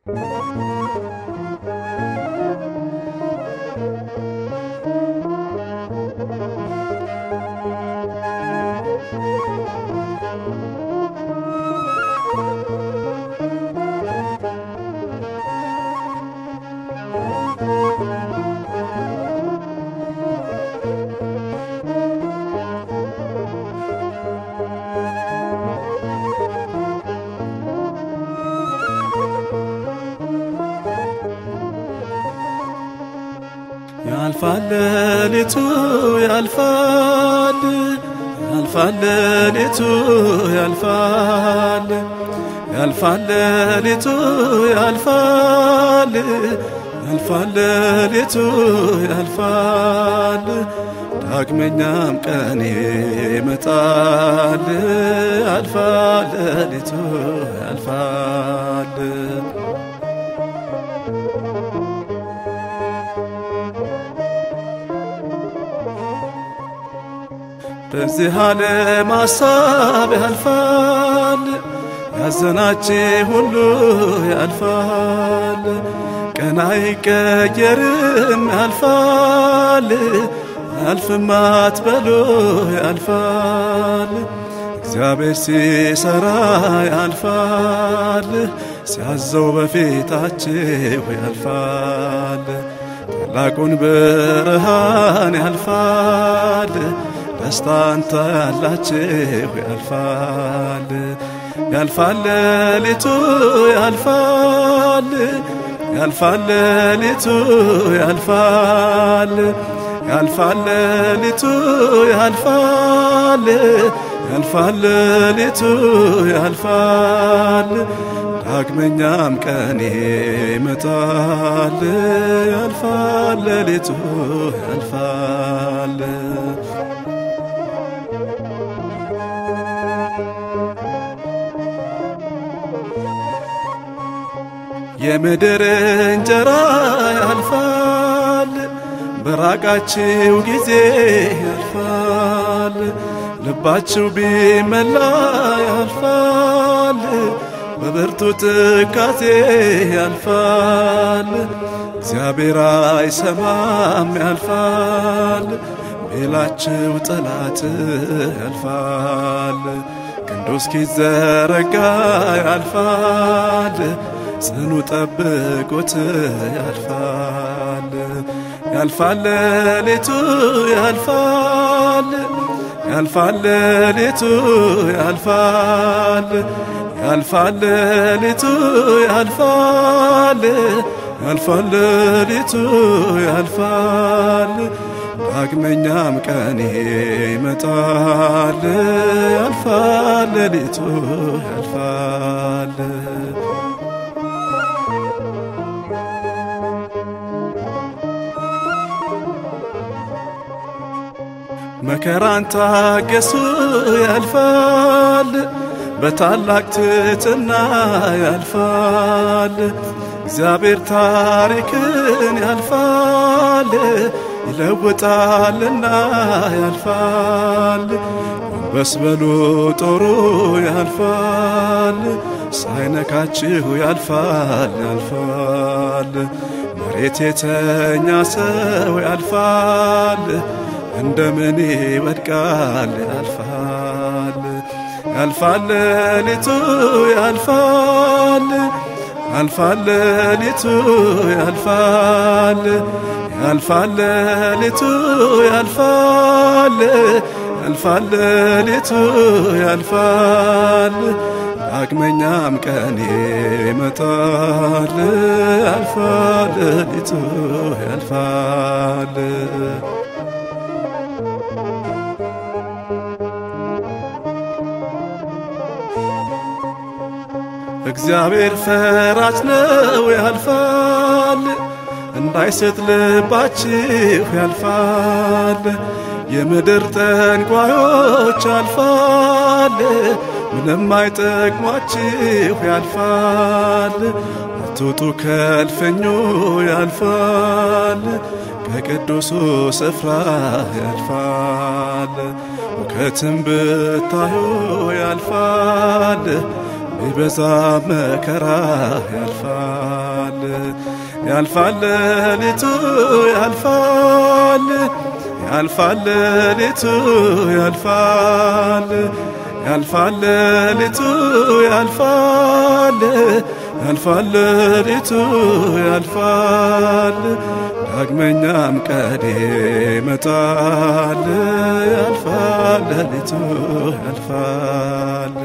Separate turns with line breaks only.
ያልፋል ሌሊቱ ያልፋል ያልፋል ሌሊቱ ያልፋል ያልፋል ሌሊቱ ያልፋል ያልፋል ሌሊቱ ያልፋል ዳግመኛም ቀን ይመጣል ያልፋል ሌሊቱ ያልፋል በዚህ ዓለም ሐሳብ ያልፋል፣ ያዘናችሁ ሁሉ ያልፋል። ቀን አይቀየርም ያልፋል፣ አያልፍም አትበሉ ያልፋል። እግዚአብሔር ሲሰራ ያልፋል፣ ሲያዘው በፊታችሁ ያልፋል። ታላቁን ብርሃን ያልፋል ደስታን ታያላችሁ ያልፋል ያልፋል ሌሊቱ ያልፋል ያልፋል ሌሊቱ ያልፋል ያልፋል ሌሊቱ ያልፋል ያልፋል ሌሊቱ ያልፋል ዳግመኛም ቀን ይመጣል ያልፋል ሌሊቱ ያልፋል የምድር እንጀራ ያልፋል፣ በራቃችሁ ጊዜ ያልፋል። ልባችሁ ቢመላ ያልፋል፣ በብርቱ ትካዜ ያልፋል። እግዚአብሔር አይሰማም ያልፋል፣ ቤላችሁ ጠላት ያልፋል። ክንዱ እስኪዘረጋ ያልፋል ጽኑ ጠብቁት ያልፋል ያልፋል ሌሊቱ ያልፋል ያልፋል ሌሊቱ ያልፋል ያልፋል ሌሊቱ ያልፋል ያልፋል ሌሊቱ ያልፋል ዳግመኛም ቀን ይመጣል ያልፋል ሌሊቱ ያልፋል መከራን ታገሱ ያልፋል፣ በታላቅ ትሕትና ያልፋል። እግዚአብሔር ታሪክን ያልፋል፣ ይለውጣልና ያልፋል። ጎንበስ በሉ ጦሩ ያልፋል፣ ሳይነካችሁ ያልፋል ያልፋል። መሬት የተኛ ሰው ያልፋል እንደምን ይወድቃል ያልፋል ያልፋል ሌሊቱ ያልፋል ያልፋል ሌሊቱ ያልፋል ያልፋል ሌሊቱ ያልፋል ያልፋል ሌሊቱ ያልፋል ዳግመኛም ቀን ይመጣል ያልፋል ሌሊቱ ያልፋል እግዚአብሔር ፈራጅ ነው ያልፋል፣ እንዳይስት ልባችሁ ያልፋል። የምድር ጠንቋዮች ያልፋል፣ ምንም አይጠቅሟችሁ ያልፋል። አትውጡ ከልፍኙ ያልፋል፣ ከቅዱሱ ስፍራ ያልፋል። ውከትም ብታዩ ያልፋል ቢበዛ መከራ ያልፋል ያልፋል ሌሊቱ ያልፋል ያልፋል ሌሊቱ ያልፋል ያልፋል ሌሊቱ ያልፋል ያልፋል ሌሊቱ ያልፋል ዳግመኛም ቀን ይመጣል ያልፋል ሌሊቱ ያልፋል